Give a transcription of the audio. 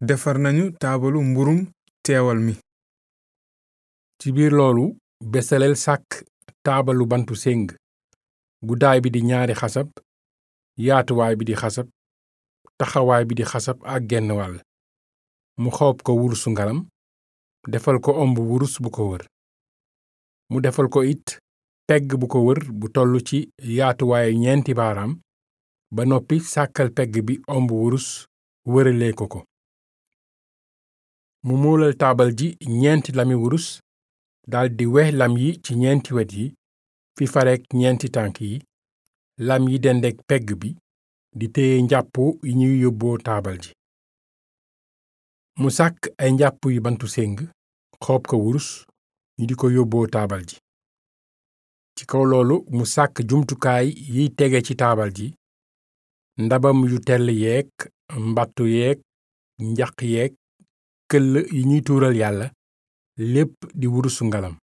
defar nañu taabalu mburum teewal mi ci biir loolu besaleel sàkk taabalu bantu séng guddaay bi di ñaari xasab yaatuwaay bi di xasab taxawaay bi di xasab ak genn wàll mu xoob ko wurusu ngalam defal ko omb wurus bu ko wër mu defal ko it pegg bu ko wër bu tollu ci yaatuwaayu ñeenti baaraam ba noppi sàkkal pegg bi omb wurus wëralee ko ko mu moolal taabal ji ñeenti lami wurus daldi wex lam yi ci ñeenti wet yi fi farek ñeenti tànk yi lam yi dendek pegg bi di téye njàpp yi ñuy yóbboo taabal ji mu sàkk ay njàpp yu bantu séng xoob ko wurus ñu di ko yóbboo taabal ji ci kaw loolu mu sàkk jumtukaay yiy tege ci taabal ji ndabam yu tell yeek mbattu yeek njaq yeek këll yi ñuy tuural yàlla lépp di wurusu ngalam